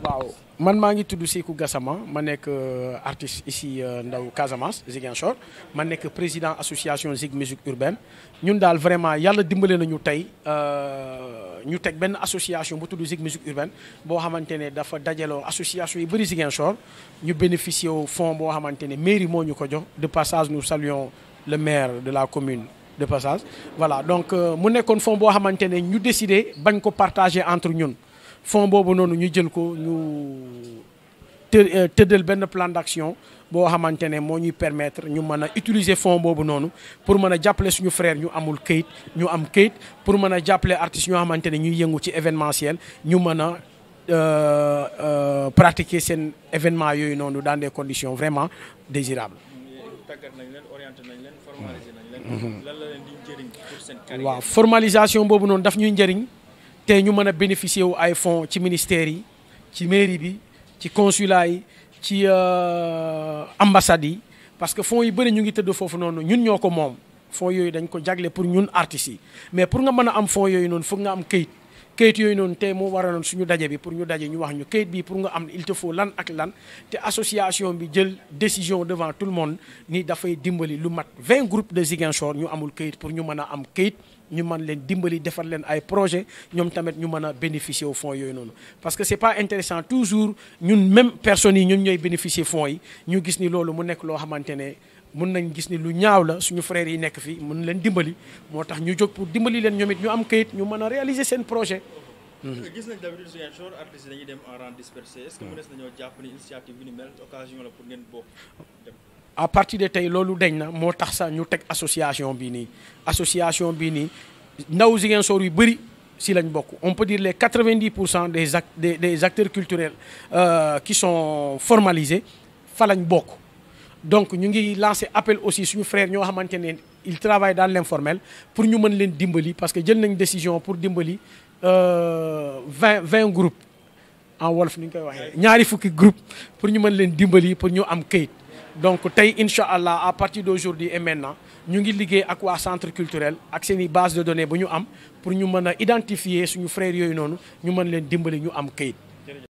waaw man maa ngi tudd Sékou Gassama ma nekk artiste ici ndaw Casamance Ziguinchor ma nekk président association Zig musique urbaine ñun daal vraiment yàlla dimbale nañu tey ñu teg benn association bu tudd Zig musique urbaine boo xamante ne dafa dajaloo association yi bëri Ziguinchor ñu bénéficier wu fonds boo xamante ne mairie moo ñu ko jox de passage nous saluons le maire de la commune de passage voilà donc mu nekkoon fonds boo xamante ne ñu décidé bañ ko partager entre ñun fonds boobu noonu ñu jël ko ñu të tëddal benn plan d'action boo xamante ne moo ñuy permettre ñu mën a utiliser fonds boobu noonu pour mën a jàppale suñu frère ñu amul këyit ñu am këyit pour mën a jàppale artistes ñoo xamante ne ñuy yëngu ci événementiel ñu mën a pratiquer seen événement yooyu noonu dans des conditions vraiment désirables. tàggat nañ leen orienté nañ leen formalisé nañ leen. lan la leen di njëriñ pour seen carrière. waaw formalisation boobu noonu daf ñuy njëriñ. te ñu mën a bénéficier wu ay fonds ci ministères yi ci mairie bi ci consulat yi ci ambassades yi parce que fonds yu bëri ñu ngi tëdd foofu noonu ñun ñoo ko moom fonds yooyu dañ ko jagle pour ñun artistes yi mais pour nga mën a am fonds yooyu noonu foog nga am këyit këyit yooyu noonu te mu waraloon suñu daje bi pour ñu daje ñu wax ñu këyit bi pour nga am il te faut lan ak lan te association bi jël décision devant tout le monde ni dafay dimbali lu mat 20 groupes de Ziguinchor ñu amul këyit pour ñu mën a am këyit ñu mën leen dimbali defar leen ay projet ñoom tamit ñu mën a bénéficier wu fonds yooyu noonu parce que c'est pas intéressant toujours ñun même personnes yi ñun ñooy bénéficier fonds yi ñu gis ni loolu mu nekk loo xamante ne mun nañ gis ni lu ñaaw la suñu frères yi nekk fi mun leen dimbali moo tax ñu jóg pour dimbali leen ñoom it ñu am kayit ñu mën a réaliser seen projet. gis nañ d'habitude Ziguinchor artistes dañuy dem en rang dispersé est-ce que mënees nañoo jàpp ni initiative bi ni mel occasion la pour ngeen bokk dem. à partir de tey loolu deñ na moo tax sax ñu teg association bii nii association bii nii ndaw Ziguinchor yu bëri si lañ bokk on peut dire les 90 pour cent des act des des acteurs culturels euh, qui sont formalisés fa lañ bokk. donc ñu ngi lancer appel aussi suñu frère ñoo xamante ne il travaille dans l'informel pour ñu mën leen dimbali parce que jël nañ décision pour dimbali vingt vingt groupes en wolof ni ñu koy waxee ñaari fukki groupe pour ñu mën leen dimbali pour ñu am këyit. donc tey incha allah à partir d'aujourd'hui et maintenant ñu ngi liggéey ak waa centre culturel ak seen i base de données bu ñu am pour ñu mën a identifier suñu frères yooyu noonu ñu mën leen dimbali ñu am kayit